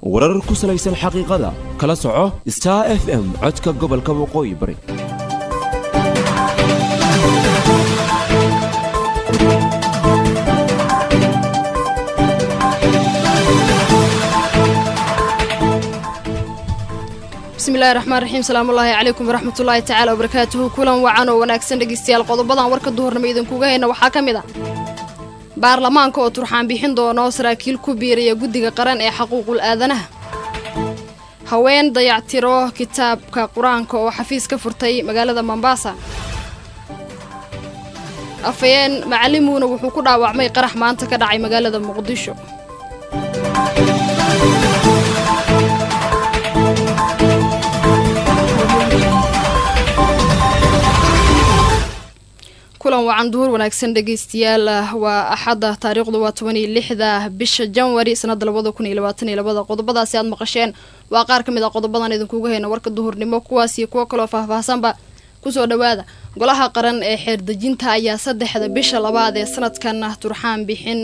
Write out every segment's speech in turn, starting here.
warar ku salaysan xaqiiqada kala soco star f m codka gobolka waqooyi bari bismillahi raxmaan raxiim salaamullaahi calaykum waraxmatullaahi tacaala wabarakaatuhu kulan wacan oo wanaagsan dhegeystayaal qodobadan warka duhurnimo idinkuga hayna waxaa ka mid a baarlamaanka oo turxaan bixin doono saraakiil ku biiraya guddiga qaran ee xaquuqul aadanaha haween dayactiro kitaabka qur-aanka oo xafiis ka furtay magaalada mombaasa afayeen macalimuuna wuxuu ku dhaawacmay qarax maanta ka dhacay magaalada muqdisho kulan wacan duhur wanaagsan dhegeystayaal waa axadda taariikhdu waa toban iyo lixda bisha janwari sanada labada kun iyo labaatan iyo labada qodobadaasi aad maqasheen waa qaar ka mid a qodobadan idinkuga hayna warka duhurnimo kuwaas iyo kuwo kaloo faahfaahsanba kusoo dhowaada golaha qaran ee xeerdejinta ayaa saddexda bisha labaad ee sanadkan turxaan bixin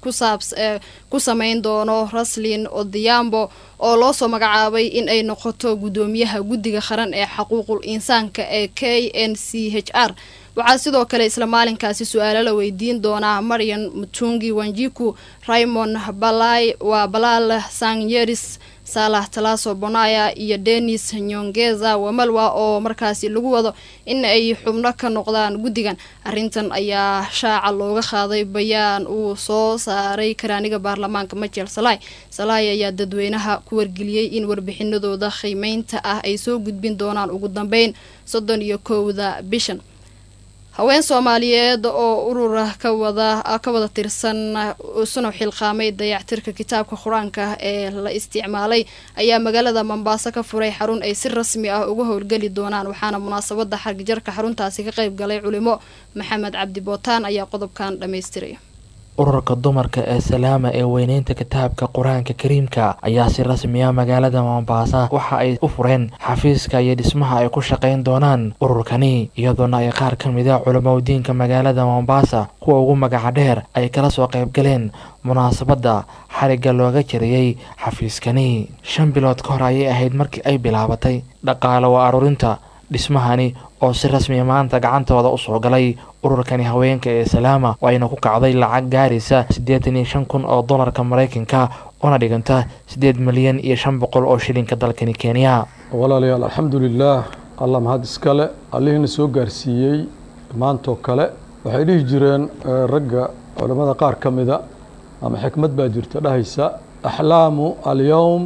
ku sameyn doono raslin odiyambo oo loo soo magacaabay in ay noqoto guddoomiyaha guddiga qaran ee xaquuqul insaanka ee k n c h r waxaa sidoo kale isla maalinkaasi su-aalo la weydiin doonaa marian mutungi wanjiku raymond balay waa balaal sanyeris saalax talaaso bonaya iyo denis nyongeza wamalwa oo markaasi lagu wado in ay xubno ka noqdaan guddigan arrintan ayaa shaaca looga qaaday bayaan uu soo saaray karaaniga baarlamaanka majel salay salay ayaa dadweynaha ku wargeliyey in warbixinadooda qiimeynta ah ay soo gudbin doonaan ugu dambeyn soddon iyo kowda bishan haween soomaaliyeed oo urura ka wada ka wada tirsan isuna xilqaamay dayactirka kitaabka qur-aanka ee la isticmaalay ayaa magaalada mombaaso ka furay xarun ay si rasmi ah uga howlgeli doonaan waxaana munaasabada xargijarka xaruntaasi ka qayb galay culimo maxamed cabdi bootaan ayaa qodobkan dhammaystiray ururka dumarka ee salaama ee weyneynta kitaabka qur-aanka kariimka ayaa si rasmiya magaalada mombaasa waxa ay u fureen xafiiska iyo dhismaha ay ku shaqayn doonaan ururkani iyadoona ay qaar ka mid a culamadiinka magaalada mombaasa kuwa ugu magaca dheer ay kala soo qaybgaleen munaasabadda xarigga looga jariyey xafiiskani shan bilood ka hor ayay ahayd markii ay bilaabatay dhaqaale waa aruurinta dhismahani oo si rasmiya maanta gacantooda usoo galay ururkani haweenka ee salaama oo ayna ku kacday lacag gaaraysa siddeetan iyo shan kun oo dollarka maraykanka una dhiganta siddeed milyan iyo shan boqol oo shilinka dalkani kenya walaalayaal alxamdulilaah allah mahad iskale allihiina soo gaarsiiyey maantoo kale waxay dhihi jireen ragga culammada qaar ka mida ama xikmad baa jirta dhahaysa axlaamu alyowm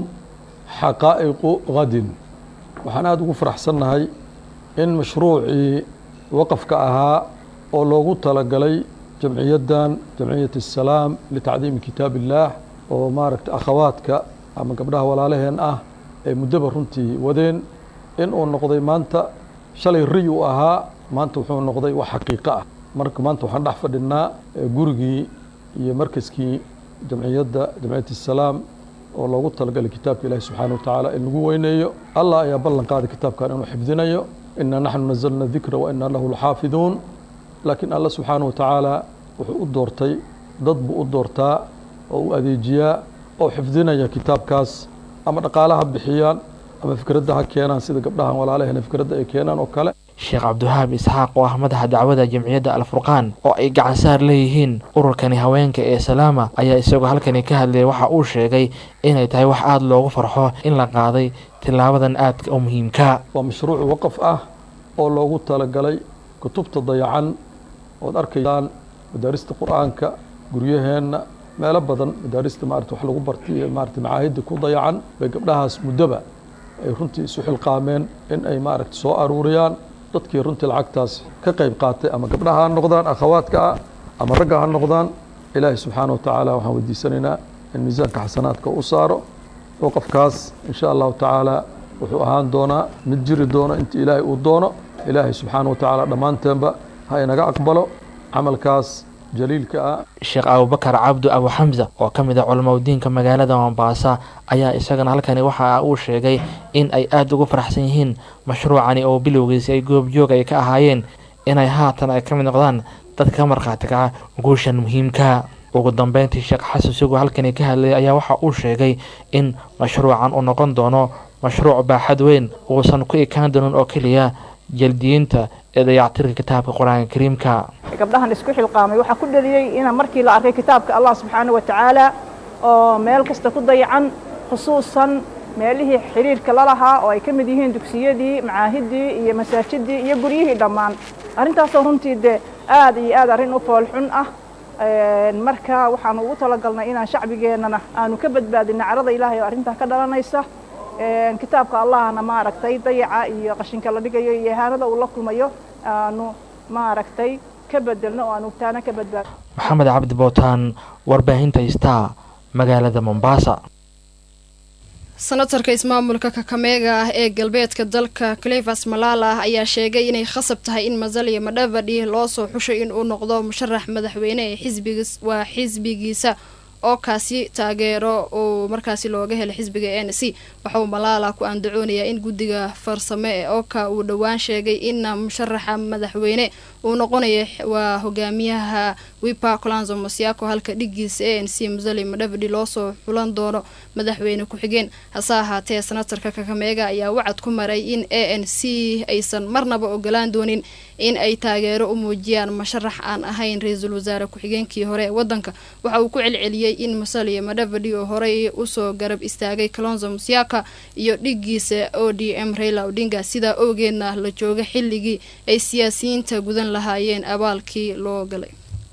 xaqaa'iqu hadin waxaan aada ugu faraxsannahay in mashruucii waqafka ahaa oo loogu talagalay jamciyaddan jamciyat asalaam litacdiimi kitaab illaah oo maaragta akhawaadka ama gabdhaha walaalaheen ah ee muddaba runtii wadeen in uu noqday maanta shalay riy uu ahaa maanta wuxuu noqday wax xaqiiqo ah marka maanta waxaan dhex fadhinaa gurigii iyo markaskii jamciyadda jamciyat asalaam oo loogu talagalay kitaabka ilaahi subxaana wa tacaala in lagu weyneeyo allah ayaa ballan qaaday kitaabkan inuu xifdinayo inaa naxnu nazalna dikra wa inaa lahu laxaafiduun laakiin allah subxaana wa tacaala wuxuu u doortay dad buu u doortaa oo u adeejiyaa oo xifdinaya kitaabkaas ama dhaqaalaha bixiyaan ama fikradda ha keenaan sida gabdhahan walaalaheen fikradda ay keenaan oo kale sheekh cabdiwahaab isxaaq oo ah madaxa dacwada jamciyadda alfurqaan oo ay gacansaar leeyihiin ururkani haweenka ee salaama ayaa isagoo halkani ka hadlayay waxa uu sheegay inay tahay wax aada loogu farxo in la qaaday tilaabadan aadka u muhiimka waa mashruuc waqaf ah oo loogu talagalay kutubta dayacan ood arkaysaan madaarista qur-aanka guryaheenna meelo badan madaarista maarata wax lagu bartay maarata macaahidda ku dayacan bay gabdhahaas muddoba ay runtii isu xilqaameen in ay maaragta soo aruuriyaan dadkii runtii lacagtaas ka qayb qaatay ama gabdhaha ha noqdaan akhawaadka ah ama ragga ha noqdaan ilaahay subxaana wa tacaala waxaan weydiisanaynaa in miisaanka xasanaadka u saaro waqafkaas insha allahu tacaala wuxuu ahaan doonaa mid jiri doono inta ilaahay uu doono ilaahay subxaana wa tacaala dhammaanteenba ha inaga aqbalo camalkaas jaliilka ah sheekh abubakar cabdu abu xamsa oo ka mid ah culamadiinka magaalada mombaasa ayaa isagana halkani waxa uu sheegay in ay aada ugu faraxsan yihiin mashruucani oo bilowgiisi ay goobjoog ay ka ahaayeen inay haatan ay ka mid noqdaan dadka ka markhaati kaca guushan muhiimka ugu dambeyntii sheekh xasan sugo halkani ka hadlayay ayaa waxa uu sheegay in mashruucan uu noqon doono mashruuc baaxad weyn uusan ku ekaan doonin oo keliya jaldiyiinta ee dayactirka kitaabka qur-aanka kariimka gabdhahan isku xilqaamay waxaa ku dhaliyey in markii la arkay kitaabka allah subxaana wa tacaala oo meel kasta ku dayacan khusuusan meelihii xiriirka la lahaa oo ay ka mid yihiin dugsiyadii macaahidii iyo masaajidii iyo guryihii dhammaan arrintaasoo runtii dee aad iyo aad arrin u foolxun ah marka waxaanu ugu talagalnay inaan shacbigeennana aanu ka badbaadina carada ilaahay oo arrintaa ka dhalanaysa kitaabka allahna maaragtay dayaca iyo qashinka la dhigayo iyo ihaanada uu la kulmayo aanu maaragtay ka bedelno oo aanu taana ka badbaadno maxamed cabdi bootaan warbaahinta star magaalada mombasa senatarka ismaamulka kakameega ah ee galbeedka dalka clevas malala ayaa sheegay inay khasab tahay in mazalia madhavadi loo soo xushay in uu noqdo musharax madaxweyne ee xisbigiis waa xisbigiisa oo kaasi taageero uu markaasi looga helay xisbiga n c waxa uu malaala ku andacoonayaa in guddiga farsame ee oka uu dhowaan sheegay in musharaxa madaxweyne uu noqonayo waa hogaamiyaha wipa colanzo mosiako halka dhigiisa a n c musali madhavadi loosoo xulan doono madaxweyne ku-xigeen hase ahaatee senatarka kakameega ayaa wacad ku maray in a n c aysan marnaba ogolaan doonin in ay taageero u muujiyaan musharax aan ahayn ra-iisul wasaare ku-xigeenkii hore ee wadanka waxa uu ku celceliyey in musalia madhavadi oo horey usoo garab istaagay colonzo musiaka iyo dhigiisa o d m raila odinga sidaa owgeedna la jooga xilligii ay siyaasiyiinta gudan lahaayeen abaalkii loo galay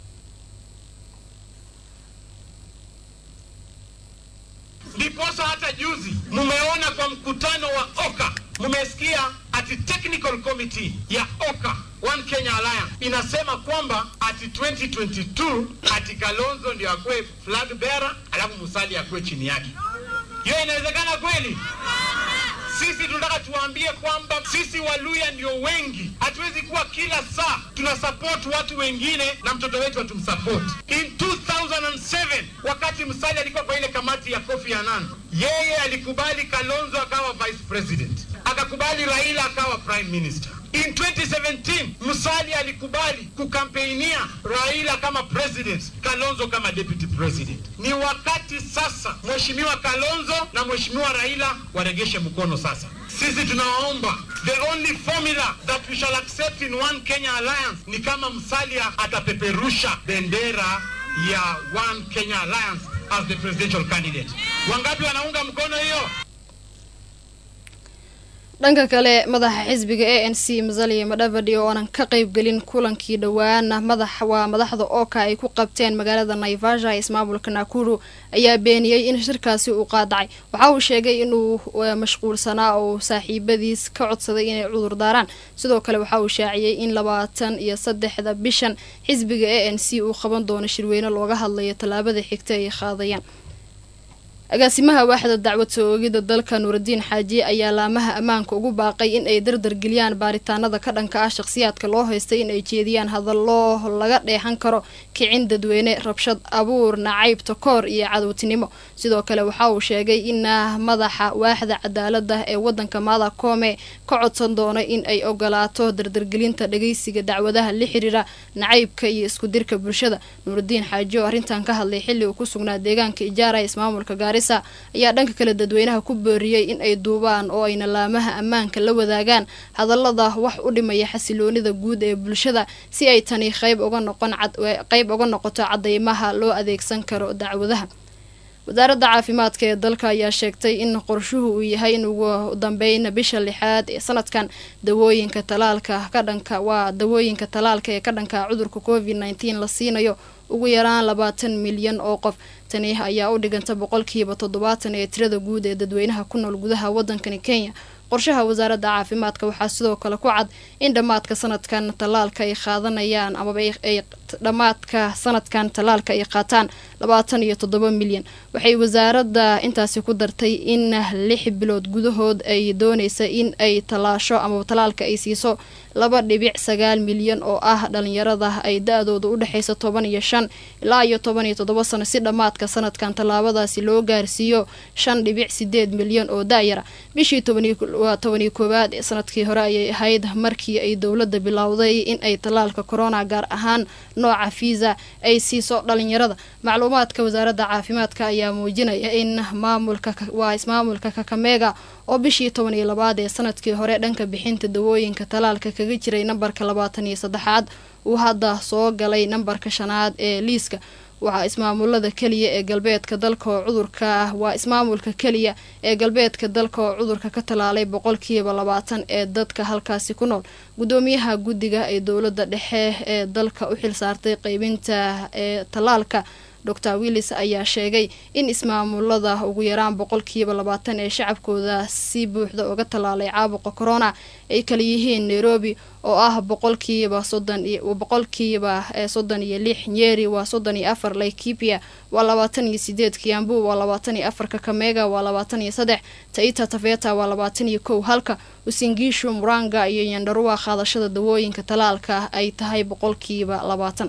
ndiposa hata juzi mumeona kwa mkutano wa oka mumesikia ati technical committee ya oka one kenya alliance inasema kwamba ati 2022 ati kalonzo ndio akuwe flag bearer alafu musali akuwe chini yake hiyo inawezekana kweli sisi tunataka tuwaambie kwamba sisi waluya ndio wengi hatuwezi kuwa kila saa tuna support watu wengine na mtoto wetu hatumsupport in 2007 wakati msali alikuwa kwa ile kamati ya kofi annan yeye alikubali kalonzo akawa vice president akakubali raila akawa prime minister in 2017 musali alikubali kukampeinia raila kama president kalonzo kama deputy president ni wakati sasa mheshimiwa kalonzo na mheshimiwa raila waregeshe mkono sasa sisi tunawaomba the only formula that we shall accept in one kenya alliance ni kama msalia atapeperusha bendera ya one kenya alliance as the presidential candidate wangapi wanaunga mkono hiyo dhanka kale madaxa xisbiga a n c mazalia madhavadi oo aanan ka qeybgelin kulankii dhowaana madax waa madaxda ooka ay ku qabteen magaalada naivasha ee ismaamulka nakuru ayaa beeniyey in shirkaasi uu qaadacay waxa uu sheegay inuu mashquulsanaa oo saaxiibadiis ka codsaday inay cudur daaraan sidoo kale waxa uu shaaciyey in labaatan iyo saddexda bishan xisbiga a n c uu qaban doono shirweyne looga hadlayo tallaabada xigta ay qaadayaan agaasimaha waaxda dacwad soo oogida dalka nuuradiin xaaji ayaa laamaha ammaanka ugu baaqay in ay dardargeliyaan baaritaanada ka dhanka ah shaqhsiyaadka loo haystay in ay jeediyaan hadallo laga dheexan karo kicin dadweyne rabshad abuur nacayb takoor iyo cadowtinimo sidoo kale waxa uu sheegay in madaxa waaxda cadaalada ee wadanka maada koome ka codsan doono in ay ogolaato dardargelinta dhageysiga dacwadaha la xiriira nacaybka iyo iskudirka bulshada nuuradiin xaaji oo arrintan ka hadlay xilli uu ku sugnaa deegaanka ijaara ee ismaamulka gaarisa ayaa dhanka kale dadweynaha ku booriyey in ay duubaan oo ayna laamaha ammaanka la wadaagaan hadallada wax u dhimaya xasiloonida guud ee bulshada si ay tani qayb uga noqon qayb uga noqoto cadeymaha loo adeegsan karo dacwadaha wasaaradda caafimaadka ee dalka ayaa sheegtay in qorshuhu uu yahay in ugu dambeyn bisha lixaad ee sanadkan dawooyinka talaalka ka dhanka waa dawooyinka talaalka ee ka dhanka cudurka covid nneteen la siinayo ugu yaraan labaatan milyan oo qof tani ayaa u dhiganta boqolkiiba toddobaatan ee tirada guud ee dadweynaha ku nool gudaha wadankani kenya qorshaha wasaaradda caafimaadka waxaa sidoo kale ku cad in dhammaadka sanadkan tallaalka ay qaadanayaan amaba ay dhammaadka sanadkan tallaalka ay qaataan labaatan iyo toddoba milyan waxay wasaaradda intaasi ku dartay in lix bilood gudahood ay dooneysa in ay tallaasho amaba tallaalka ay siiso laba dhibic sagaal milyan oo ah dhalinyarada ay da-dooda u dhexeysa toban iyo shan ilaa iyo toban iyo toddoba sano si dhammaadka sanadkan tallaabadaasi loo gaarsiiyo shan dhibic sideed milyan oo da-yara bishii waa tobaniyo koowaad ee sanadkii hore ayay ahayd markii ay dowladda bilowday in ay tallaalka corona gaar ahaan nooca fiisa ay siiso dhalinyarada macluumaadka wasaaradda caafimaadka ayaa muujinaya in maamulka waa ismaamulka kakameega oo bishii toban iyo labaad ee sanadkii hore dhanka bixinta dawooyinka talaalka kaga jiray nambarka labaatan iyo saddexaad uu hadda soo galay nambarka shanaad ee liiska waxaa ismaamulada keliya ee galbeedka dalka oo cudurka waa ismaamulka keliya ee galbeedka dalka oo cudurka ka tallaalay boqolkiiba labaatan ee dadka halkaasi ku nool guddoomiyaha guddiga ee dowladda dhexe ee dalka u xilsaartay qeybinta ee tallaalka dor willis ayaa sheegay in ismaamulada ugu yaraan boqolkiiba labaatan ee shacabkooda si buuxda uga tallaalay caabuqa corona ay kala yihiin nairobi oo ah boqolkiiba boqolkiiba soddon iyo lix nyeri waa soddon iyo afar laikipia waa labaatan iyo sideed kiambu waa labaatan iyo afar kakamega waa labaatan iyo saddex taita taveta waa labaatan iyo kow halka usingiishu muranga iyo yandarua qaadashada dawooyinka tallaalka ay tahay boqolkiiba labaatan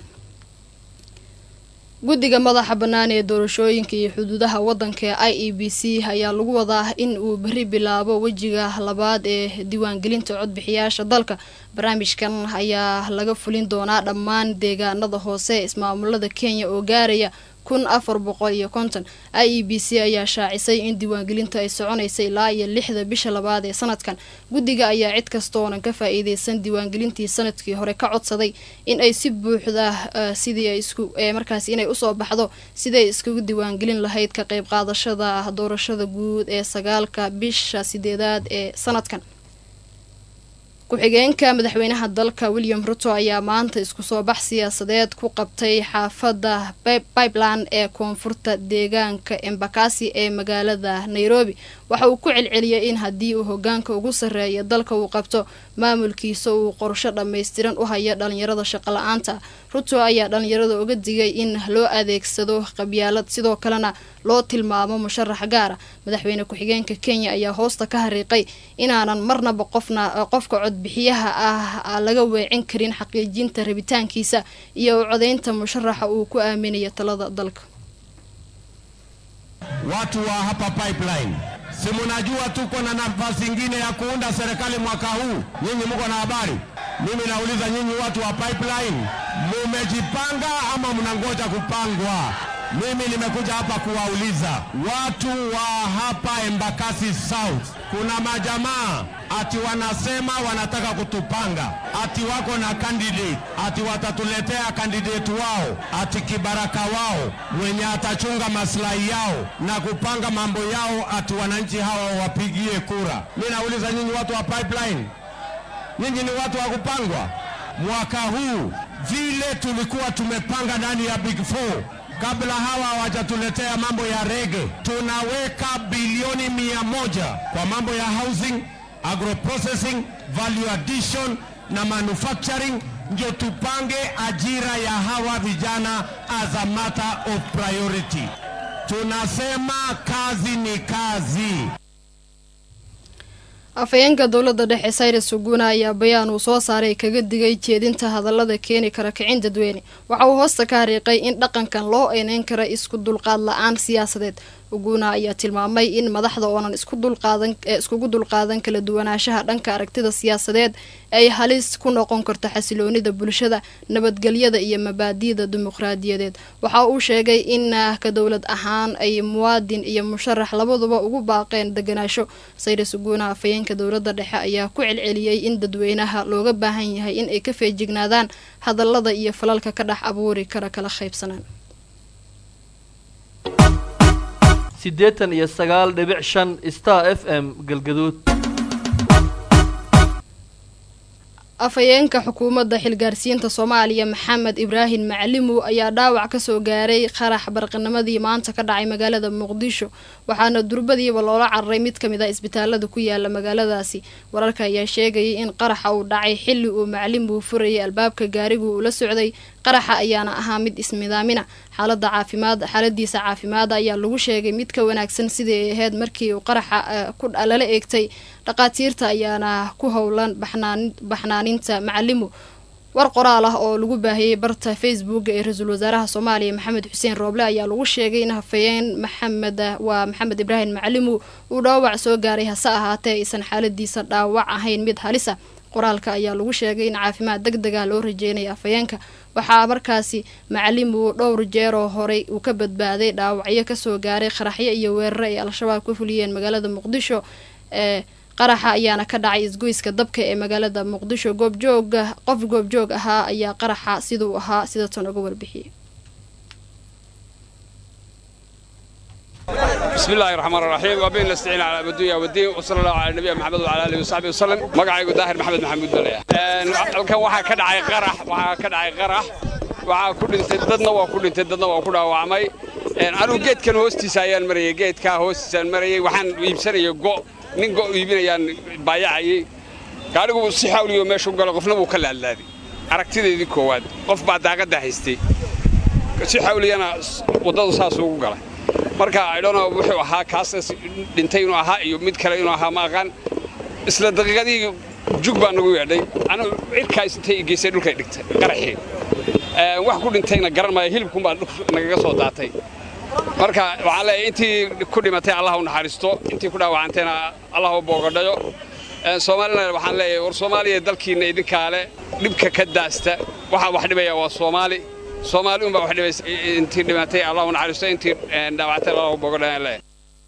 guddiga madaxa bannaan ee doorashooyinka iyo xuduudaha waddanka ee i e b c ayaa lagu wadaa in uu berri bilaabo wejiga labaad ee diiwaangelinta codbixiyaasha dalka barnaamijkan ayaa laga fulin doonaa dhammaan deegaanada hoose ismaamulada kenya oo gaaraya kun afar boqol iyo konton i e b c ayaa shaacisay in diiwaangelinta ay soconaysa ilaa iyo lixda bisha labaad ee sanadkan guddiga ayaa cid kastoonan ka faa-iideysan diiwaangelintii sanadkii hore ka codsaday in ay si buuxda sidii ay isku markaasi inay usoo baxdo siday iskugu diiwaangelin lahayd ka qeyb qaadashada doorashada guud ee sagaalka bisha sideedaad ee sanadkan ku-xigeenka madaxweynaha dalka william ruto ayaa maanta isku soo bax siyaasadeed ku qabtay xaafadda pipeland ee koonfurta deegaanka embakasi ee magaalada nairobi waxa uu ku celceliyay in haddii uu hogaanka ugu sarreeya dalka uu qabto maamulkiisa uu qorsho dhammaystiran u haya dhalinyarada shaqola-aanta ruto ayaa dhalinyarada uga digay in loo adeegsado qabyaalad sidoo kalena loo tilmaamo musharax gaara madaxweyne ku-xigeenka kenya ayaa hoosta ka hariiqay inaanan marnaba qofna qofka codbixiyaha ah laga weecin karin xaqiijinta rabitaankiisa iyo u codaynta musharaxa uu ku aaminayo talada dalka watu wa hapa pipeline si munajua tuko na nafasi ingine ya kuunda serikali mwaka huu nyinyi mko na habari mimi nauliza nyinyi watu wa pipeline mumejipanga ama mnangoja kupangwa mimi nimekuja hapa kuwauliza watu wa hapa Embakasi South, kuna majamaa ati wanasema wanataka kutupanga, ati wako na candidate, ati watatuletea candidate wao, ati kibaraka wao mwenye atachunga maslahi yao na kupanga mambo yao, ati wananchi hawa wapigie kura. Mimi nauliza nyinyi watu wa pipeline, nyinyi ni watu wa kupangwa? Mwaka huu vile tulikuwa tumepanga ndani ya Big Four kabla hawa hawajatuletea mambo ya rege, tunaweka bilioni mia moja kwa mambo ya housing, agroprocessing, value addition na manufacturing, ndio tupange ajira ya hawa vijana as a matter of priority. Tunasema kazi ni kazi. afhayeenka dowladda dhexe cyrus suguna ayaa bayaan uu soo saaray kaga digay jeedinta hadallada keeni kara kicin dadweyne waxa uu hoosta ka hariiqay in dhaqankan loo eyneyn kara isku dulqaad la-aan siyaasadeed uguna ayaa tilmaamay in madaxda oonan isku dulqaadan iskugu dulqaadan kala duwanaanshaha dhanka aragtida siyaasadeed ay halis ku noqon karto xasiloonida bulshada nabadgelyada iyo mabaadi'da dimuqraadiyadeed waxa uu sheegay in ka dowlad ahaan ay muwaadin iyo musharax labaduba ugu baaqeen deganaasho sayres uguna afhayeenka dowladda dhexe ayaa ku celceliyey in dadweynaha looga baahan yahay in ay ka feejignaadaan hadallada iyo falalka ka dhex abuuri kara kala qaybsanaan siddeetan iyo sagaal dhibic shan star f m galgaduud afhayeenka xukuumadda xilgaarsiinta soomaaliya maxamed ibraahim macalimu ayaa dhaawac kasoo gaaray qarax barqanimadii maanta ka dhacay magaalada muqdisho waxaana durbadiiba loola cararay mid kamid ah isbitaalada ku yaala magaaladaasi wararka ayaa sheegayay in qaraxa uu dhacay xili uu macalimu furayay albaabka gaarigu uu la socday qaraxa ayaana ahaa mid ismidaamina xaalada caafimaad xaaladiisa caafimaad ayaa lagu sheegay mid ka wanaagsan sidii ay ahayd markii uu qaraxa lala eegtay dhaqaatiirta ayaana ku howlan baxnaaninta macalimu war qoraal ah oo lagu baahiyey barta facebook ee ra-iisul wasaaraha soomaaliya maxamed xuseen rooble ayaa lagu sheegay in hafayeen maxamed waa maxamed ibraahim macalimu uu dhaawac soo gaaray hase ahaatee aysan xaaladiisa dhaawac ahayn mid halisa qoraalka ayaa lagu sheegay in caafimaad deg dega loo rajeynaya afayeenka waxaa markaasi macalimu dhowr jeeroo horey uu ka badbaaday dhaawacyo kasoo gaaray qaraxyo iyo weeraro ay al-shabaab ka fuliyeen magaalada muqdisho ee qaraxa ayaana ka dhacay isgoyska dabka ee magaalada muqdisho goobjooga qof goobjoog ahaa ayaa qaraxa siduu ahaa sida tan uga warbixiyey بسم الله الرحمن الرحيم وبين نستعين على الدنيا والدين وصلى الله على النبي محمد وعلى اله وصحبه وسلم magacaygu daahir maxamed maxamuud dalaya halkan waxaa ka dhacay qarax waxaa ka dhacay qarax waxaa ku dhintay dadna waa ku dhintay dadna waa ku dhaawacmay anigu geedkan hoostiisa ayaan marayay geedkaa hoostiisaan marayay waxaan iibsanayay go' nin go' iibinayaan baayacayay gaadhigu si xawliyo meeshu galo qofna wuu ka laadlaaday aragtideedii koowaad qof baa daaqadda haystay si xawliyana waddadu saas ugu galay marka idhono wuxuu ahaa kaas dhintay inuu ahaa iyo mid kale inuu ahaa ma aqaan isla daqiiqadii jug baa nagu yeedhay anigu cirkaas intay geysay dhulkay dhigtay qaraxii wax ku dhintayna garan maayo hilibkunbaa nagaga soo daatay marka waxaan leeyahay intii ku dhimatay allah u naxariisto intii ku dhaawacantayna allah u boogadhayo soomaalina waxaan leeyahay war soomaaliya dalkiinna idinkaale dhibka ka daasta waxaa wax dhibaya waa soomaali soomaali unbaa wax dhibaysa intii dhimatay allah u naxariisto intii dhaawactay allah u boogadhayo leeyahay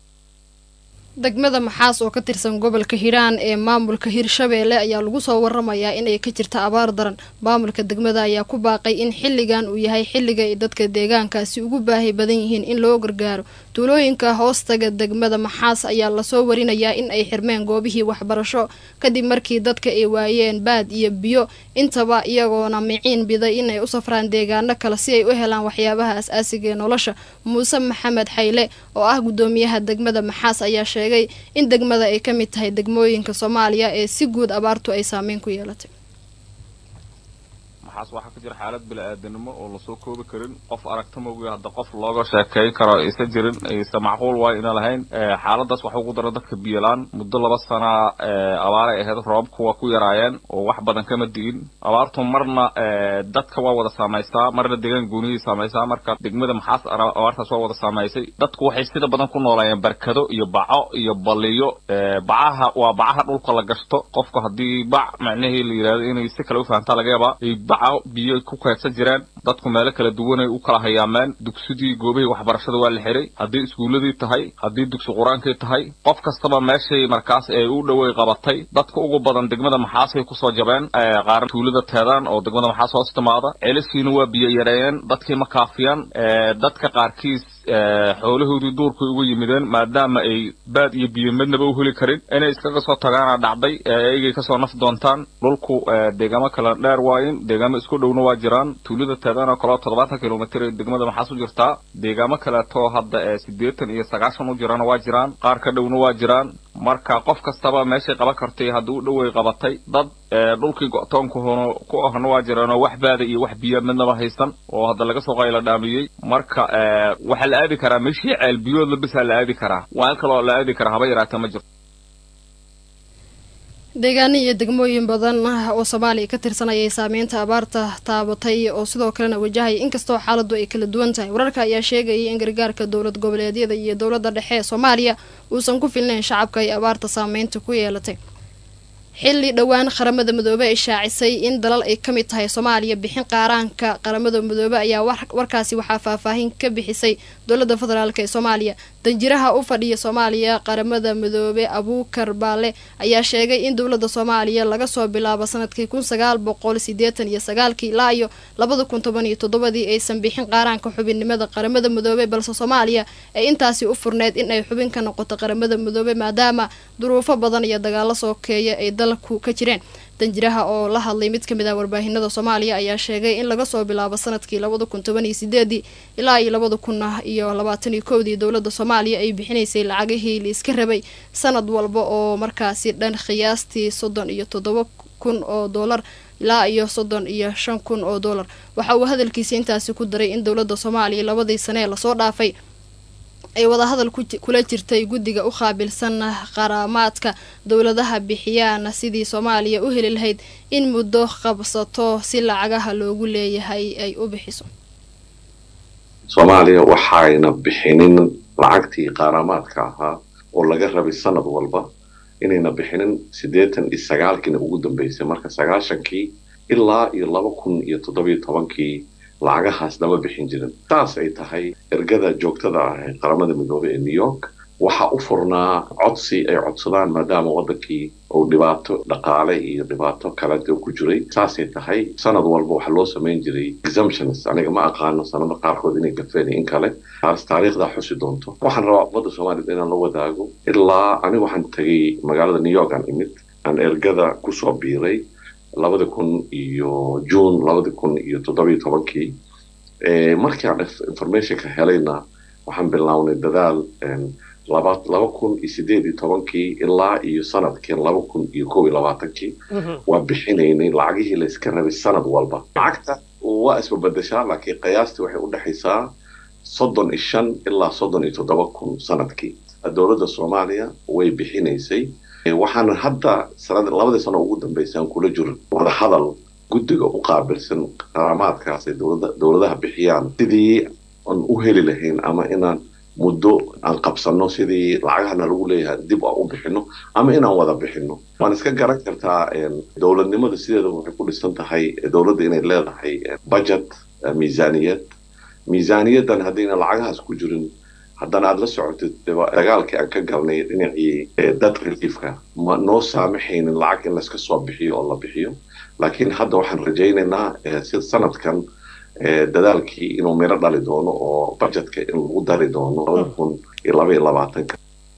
degmada maxaas oo ka tirsan gobolka hiiraan ee maamulka hirshabeelle ayaa lagu soo waramayaa inay ka jirta abaar daran maamulka degmada ayaa ku baaqay in xilligan uu yahay xilliga ay dadka deegaankaasi ugu baahi badan yihiin in loo gargaaro tuulooyinka hoostaga degmada maxaas ayaa lasoo warinayaa in ay xirmeen goobihii waxbarasho kadib markii dadka ay waayeen baad iyo biyo intaba iyagoona miciin biday inay u safraan deegaano kale si ay u helaan waxyaabaha as-aasiga ee nolosha muuse maxamed xayle oo ah guddoomiyaha degmada maxaas ayaa sheegay in degmada ay ka mid tahay degmooyinka soomaaliya ee si guud abaartu ay saameyn ku yeelatay maxaas waxaa ka jira xaalad bili-aadanimo oo lasoo koobi karin qof aragta mogiyo hadda qof looga sheekeyn karo aysa jirin aysa macquul waayo ina lahayn xaaladaas waxa ugu dara dadka biyolaan muddo laba sana abaaray ahayd roobabku waa ku yaraayeen oo wax badan kama di'in abaartu marna dadka waa wada saamaysaa marna deegaan gooniyay saamaysaa marka degmada maxaas abaartaas waa wada saamaysay dadku waxay sida badan ku noolayeen barkado iyo baco iyo baliyo bacaha waa bacaha dhulka la gashto qofku haddii bac macnahii la yidhahdo inay si kale u fahamtaa laga yaabaa baca biyo ku kaydsan jireen dadku meelo kala duwanay u kala hayaameen dugsidii goobihii waxbarashada waa la xiray haddii iskuulladii tahay haddii dugsi qur-aankii tahay qof kastaba meeshay markaas ee u dhowey qabatay dadka ugu badan degmada maxaasay kusoo jabeen qaar tuulada teedaan oo degmada maxaas hoos timaada ceelashiina waa biyo yareeyeen dadkii ma kaafiyaan dadka qaarkiis xoolahoodii duurkay uga yimideen maadaama ay baad iyo biyo midnaba u heli karin inay iskaga soo tagaana dhacday eegay kasoo naf doontaan dhulku deegaamo kala dheer waayin deegaamo isku dhowna waa jiraan tuulada teedaan oo kaleo toddobaatan kilomitr ee degmada maxaas u jirtaa deegaamo kaleetoo hadda ee siddeetan iyo sagaashan u jirana waa jiraan qaar ka dhowna waa jiraan marka qof kastaba meeshay qaban kartay haddii u dhowey qabatay dad dhulkii go-toonku ku ahna waa jiraan oo wax baada iyo wax biya midnaba haysan oo hadda laga soo qayla dhaamiyey marka waxaa la aadi karaa meeshii ceel biyood labisaa la aadi karaa waal kaloo la aadi karaa haba yaraatee ma jirto deegaano iyo degmooyin badan oo soomaaliya ka tirsan ayay saameynta abaarta taabatay oo sidoo kalena wajahaya inkastoo xaaladu ay kala duwan tahay wararka ayaa sheegayay in gargaarka dowlad goboleedyada iyo dowladda dhexe ee soomaaliya uusan ku filnayn shacabka ay abaarta saameynta ku yeelatay xilli dhowaan qaramada midoobe ay shaacisay in dalal ay ka mid tahay soomaaliya bixin qaaraanka qaramada midoobe ayaa warkaasi waxaa faahfaahin ka bixisay dowladda federaalk ee soomaaliya danjiraha u fadhiya soomaaliya qaramada midoobe abuukar baale ayaa sheegay in dowladda soomaaliya laga soo bilaabo sanadkii kun sagaal boqol sideetan iyo sagaalkii ilaa iyo labada kun toban iyo toddobadii aysan bixin qaaraanka xubinnimada qaramada midoobe balse soomaaliya ay intaasi u furneyd in ay xubin ka noqoto qaramada midoobe maadaama duruufo badan iyo dagaalo sookeeya ay dalku ka jireen danjiraha oo la hadlay mid kamid ah warbaahinada soomaaliya ayaa sheegay in laga soo bilaabo sanadkii labada kun toban iyo sideedii ilaa iyo labada kun iyo labaatan iyo kowdii dowladda soomaaliya ay bixinaysay lacagihii la iska rabay sanad walba oo markaasi dhan qiyaastii soddon iyo toddoba kun oo doolar ilaa iyo soddon iyo shan kun oo dollar waxa uu hadalkiisa intaasi ku daray in dowladda soomaaliya labadii sane ee lasoo dhaafay ay wadahadal kula jirtay guddiga u qaabilsan qaraamaadka dowladaha bixiyaan sidii soomaaliya u heli lahayd in muddo qabsato si lacagaha loogu leeyahay ay u bixiso soomaaliya waxayna bixinin lacagtii qaaraamaadka ahaa oo laga rabay sanad walba inayna bixinin siddeetan iyo sagaalkiina ugu dambeysay marka sagaashankii ilaa iyo laba kun iyo toddobiyo tobankii lacagahaas lama bixin jirin saas ay tahay ergada joogtada ah ee qaramada midoobey ee new york waxaa u furnaa codsi ay codsadaan maadaama waddankii uu dhibaato dhaqaale iyo dhibaato kalete ku jiray saasay tahay sanad walba waxaa loo samayn jiray exemptions aniga ma aqaano sanado qaarkood inay gafeen in kale taas taariikhdaa xusi doonto waxaan rabaa ummadda soomaaliyed inaan la wadaago ilaa aniga waxaan tegay magaalada new york aan imid aan ergada kusoo biiray labada kun iyo june labada kun iyo toddobiyo tobankii markii aan informationka helayna waxaan bilownay dadaal laba laba kun iyo sideed iyo tobankii ilaa iyo sanadkii laba kun iyo kow iyo labaatankii waa bixinaynay lacagihii layska rabay sanad walba lacagta waa isbabadashaa laakiin qiyaastii waxay u dhexaysaa soddon iyo shan ilaa soddon iyo toddoba kun sanadkii dowladda soomaaliya way bixinaysay waxaana hadda sanad labadii sano ugu dambeysay aan kula jiro wada hadal guddiga u qaabilsan qaraamaadkaas ay dowlada dowladaha bixiyaan sidii aan u heli lahayn ama inaan muddo aan qabsano sidii lacagahana lagu leeyahay dib aan u bixino ama inaan wada bixino waan iska garan kartaa dowladnimada sideeda waxay ku dhisan tahay dowladda inay leedahay budget miisaaniyad miisaaniyaddan haddayna lacagahaas ku jirin haddana aada la socotid dagaalkii aan ka galnay dhinacii dad reliefka ma noo saamaxaynin lacag in layska soo bixiyo oo la bixiyo laakiin hadda waxaan rajaynaynaa si sanadkan dadaalkii inuu miro dhali doono oo budgetka in lagu dari doono labada kun iyo laba iyo labaatanka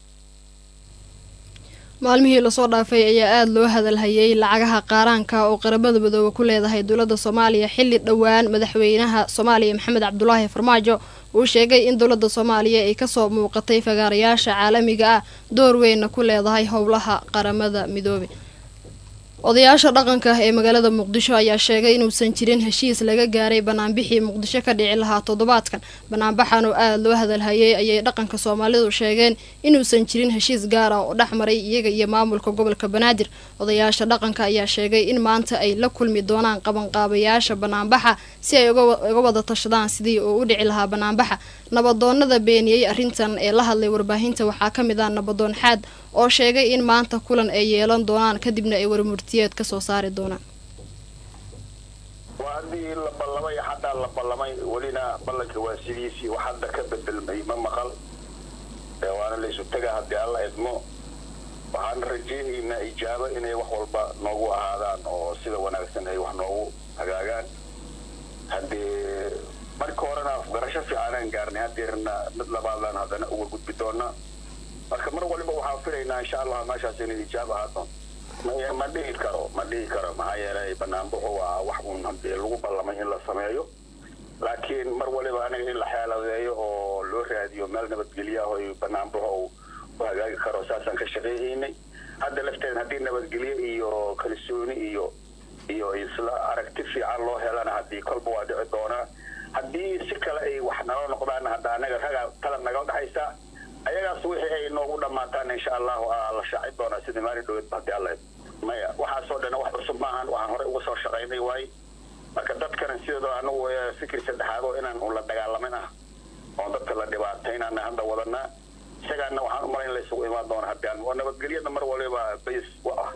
maalmihii lasoo dhaafay ayaa aada loo hadalhayay lacagaha qaaraanka oo qaramada midoobe ku leedahay dowladda soomaaliya xilli dhowaan madaxweynaha soomaaliya maxamed cabdulaahi farmaajo uu sheegay in dowladda soomaaliya ay kasoo muuqatay fagaarayaasha caalamiga ah door weynna ku leedahay howlaha qaramada midoobe odayaasha dhaqanka ee magaalada muqdisho ayaa sheegay inuusan jirin heshiis laga gaaray banaanbixii muqdisho ka dhici lahaa toddobaadkan banaanbaxan oo aada loo hadalhayay ayay dhaqanka soomaalidu sheegeen inuusan jirin heshiis gaar ah oo dhex maray iyaga iyo maamulka gobolka banaadir odayaasha dhaqanka ayaa sheegay in maanta ay la kulmi doonaan qabanqaabayaasha banaanbaxa si ay uga wada tashadaan sidii uu u dhici lahaa banaanbaxa nabadoonada beeniyey arrintan ee la hadlay warbaahinta waxaa ka mid ah nabadoon xaad oo sheegay in maanta kulan ay yeelan doonaan kadibna ay warmurtiyeed ka soo saari doonaan waa haddii la ballamay xataa la ballamay welina ballanka waa sidiisii wax hadda ka bedelmay ma maqal waana laysu tegaa haddii alla idmo waxaan rajaynaynaa ijaabo inay wax walba noogu ahaadaan oo sida wanaagsan ay wax noogu hagaagaan haddee marka horena afgarasho fiicanaan gaarnay haddeerna mid labaadaan haddana uga gudbi doonaa marka mar waliba waxaan filaynaa insha allah meeshaas inay ijaab ahaato ma dhihi karo ma dhihi karo maxaa yeelay banaanbaxu waa wax uun hadee lagu ballamay in la sameeyo laakiin mar waliba aniga in la xeeladeeyo oo loo raadiyo meel nabadgelyo ah oo banaanbaxo uu u hagaagi karo saasaan ka shaqayhaynay hadda lafteed haddii nabadgelyo iyo kalsooni iyo iyo isla aragti fiican loo helana haddii kolba waa dhici doonaa haddii si kale ay wax nala noqdaan hadda anaga ragaa talab naga dhexaysa ayagaas wixii ay noogu dhammaataan insha allahu la shaaci doonaa sidii maalin dhaweed hadii alla maya waxaasoo dhan wax cusub maahan waxaan horey uga soo shaqaynay waaye marka dadkana sidoo anagu fikir saddexaad oo inaan ula dagaalamin ah oo dadka la dhibaataynana hadda wadanaa isagaana waxaan umalayn in laysugu imaan doona haddii aan oo nabadgelyada mar waliba bays wa ah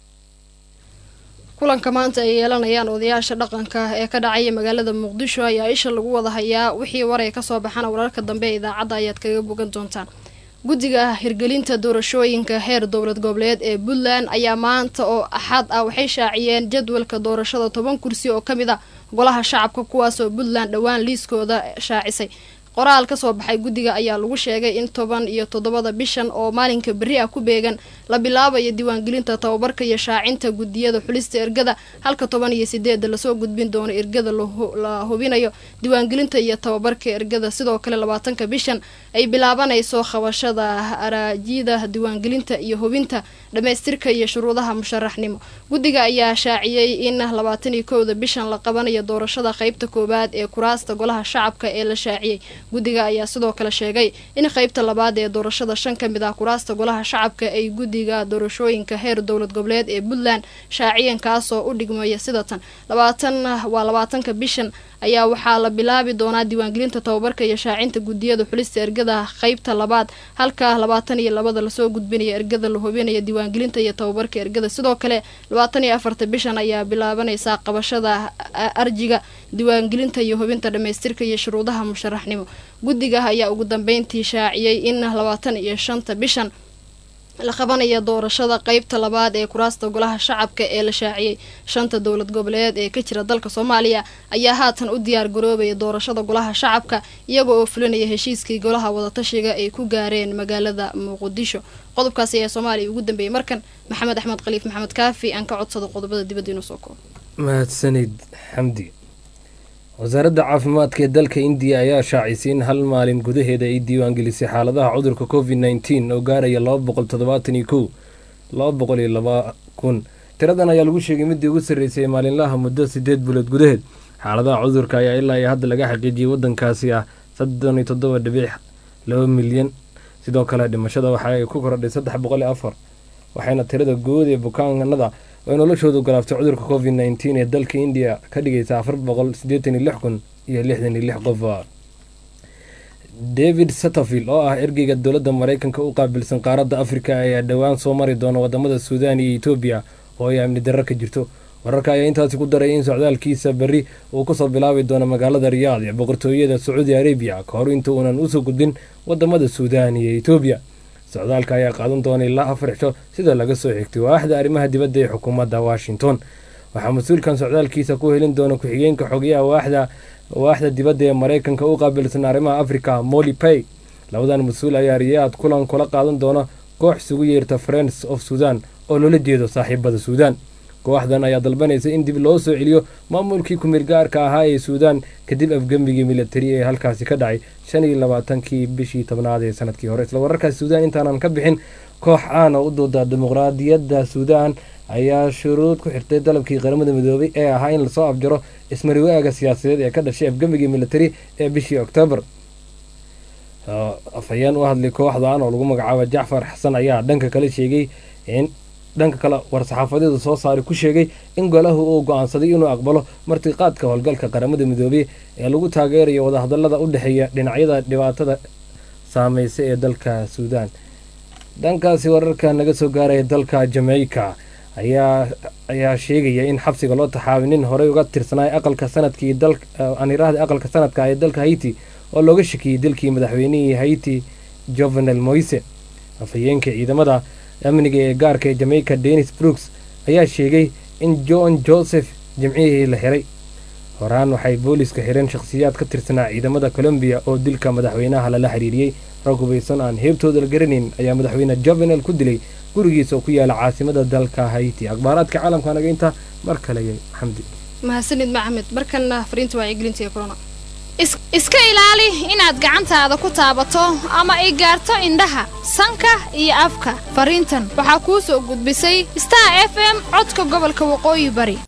kulanka maanta ay yeelanayaan odayaasha dhaqanka ee ka dhacaya magaalada muqdisho ayaa isha lagu wada hayaa wixii waray kasoo baxana wararka dambe ee idaacadda ayaad kaga bogan doontaan guddiga hirgelinta doorashooyinka heer dowlad goboleed ee puntland ayaa maanta oo axad ah waxay shaaciyeen jadwalka doorashada toban kursi oo kamid ah golaha shacabka kuwaasoo puntland dhowaan liiskooda shaacisay qoraal ka soo baxay guddiga ayaa lagu sheegay in toban iyo toddobada bishan oo maalinka berri ah ku beegan la bilaabayo diiwaangelinta tababarka iyo shaacinta guddiyada xulista ergada halka toban iyo sideeda lasoo gudbin doono ergada la hubinayo diiwaangelinta iyo tababarka ergada sidoo kale labaatanka bishan ay bilaabanayso qabashada araajida diiwaangelinta iyo hubinta dhammaystirka iyo shuruudaha musharaxnimo guddiga ayaa shaaciyey in labaatan iyo kowda bishan la qabanayo doorashada qeybta koowaad ee kuraasta golaha shacabka ee la shaaciyey guddiga ayaa sidoo kale sheegay in qeybta labaad ee doorashada shan ka mid ah kuraasta golaha shacabka ay guddiga doorashooyinka heer dowlad goboleed ee puntland shaaciyeen kaasoo u dhigmaya sida tan labaatan waa labaatanka bishan ayaa waxaa la bilaabi doonaa diiwaangelinta tababarka iyo shaacinta guddiyada xulista ergada qeybta labaad halka labaatan iyo labada lasoo gudbinaya ergada la hubinaya diiwaangelinta iyo tababarka ergada sidoo kale labaatan iyo afarta bishan ayaa bilaabanaysaa qabashada arjiga diiwaangelinta iyo hubinta dhammaystirka iyo shuruudaha musharaxnimo guddiga ayaa ugu dambeyntii shaaciyey in labaatan iyo shanta bishan la qabanaya doorashada qeybta labaad ee kuraasta golaha shacabka ee la shaaciyey shanta dowlad goboleed ee ka jira dalka soomaaliya ayaa haatan u diyaar garoobaya doorashada golaha shacabka iyaga oo fulinaya heshiiskii golaha wadatashiga ay ku gaareen magaalada muqdisho qodobkaasi ayaa soomaaliya ugu dambeeyey markan maxamed axmed khaliif maxamed kaafi aan ka codsado qodobada dibadda inuu soo koobo mahadsanid xamdi wasaaradda caafimaadka ee dalka indiya ayaa shaacisay in hal maalin gudaheeda ay diiwaangelisay xaaladaha cudurka covid nneteen oo gaaraya laba boqol toddobaatan iyo kow laba boqol iyo laba kun tiradan ayaa lagu sheegay midii ugu sarreysay ee maalinlaha muddo sideed bulood gudaheed xaaladaha cudurka ayaa ilaa iyo hadda laga xaqiijiyey waddankaasi ah soddon iyo toddoba dhibic laba milyan sidoo kale dhimashada waxa ay ku kordhay saddex boqol iyo afar waxayna tirada guud ee bukaanada oo noloshoodu galaaftay cudurka covid nneteen ee dalka indiya ka dhigaysa afar boqol siddeetan iyo lix kun iyo lixdan iyo lix qof david satterfield oo ah ergeyga dowladda maraykanka u qaabilsan qaaradda afrika ayaa dhowaan soo mari doona wadamada suudaan iyo etoobiya oo ay amni darro ka jirto wararka ayaa intaasi ku daray in socdaalkiisa berri uu kasoo bilaabi doono magaalada riyaad ee boqortooyada sacuudi arabiya ka hor inta uunan usoo gudbin wadamada suudaan iyo etoobiya socdaalka ayaa qaadan doona ilaa afar xisho sida laga soo xigtay waaxda arrimaha dibadda ee xukuumadda washington waxaa mas-uulkan socdaalkiisa ku helin doona ku-xigeenka xogeyaha waaxda waaxda dibadda ee maraykanka u qaabilsan arrimaha africa molly pay labadan mas-uul ayaa riyaad kulan kula qaadan doona koox isugu yeerta friends of sudan oo loola jeedo saaxiibada suudaan kooxdan ayaa dalbanaysa in dib loo soo celiyo maamulkii ku-meel gaarka ahaa ee suudaan kadib afgembigii militari ee halkaasi ka dhacay shan iyo labaatankii bishii tobnaad ee sanadkii hore isla wararkaas suudaan intaanan ka bixin koox caan oo u dooda dimuqraadiyadda suudaan ayaa shuruud ku xirtay dalabkii qaramada midoobay ee ahaa in lasoo afjaro ismariwaaga siyaasadeed ee ka dhashay afgembigii militari ee bishii oktoobar afhayeen u hadlay kooxdan oo lagu magacaabo jacfar xasan ayaa dhanka kale sheegay in dhanka kale war-saxaafadeedu soo saari ku sheegay in golahu uu go-aansaday inuu aqbalo martiqaadka howlgalka qaramada midoobey ee lagu taageerayo wadahadalada u dhexeeya dhinacyada dhibaatada saameysa ee dalka suudaan dhankaasi wararka naga soo gaaraya dalka jamaica ayaa ayaa sheegaya in xabsiga loo taxaabay nin horey uga tirsanay aqalka sanadkii dalaniirahda aqalka sanadka ee dalka haiti oo looga shakiyey dalkii madaxweynihii haiti jovenel moise afhayeenka ciidamada amniga ee gaarka ee jamaica denis brooks ayaa sheegay in john joseph jimcihii la xiray horaan waxay booliiska xireen shakhsiyaad ka tirsanaa ciidamada colombiya oo dilka madaxweynaha lala xiriiriyey rag hubaysan aan heebtooda la garanayn ayaa madaxweyne jovenel ku dilay gurigiisa oo ku yaala caasimada dalka haiti akhbaaraadka caalamka naga inta mar kale xamdi mahadsanid maxamed markana fariinta wacyigelinta ee corona iska ilaali inaad gacantaada ku taabato ama ay gaarto indhaha sanka iyo afka fariintan waxaa kuu soo gudbisay star f m codka gobolka waqooyi bari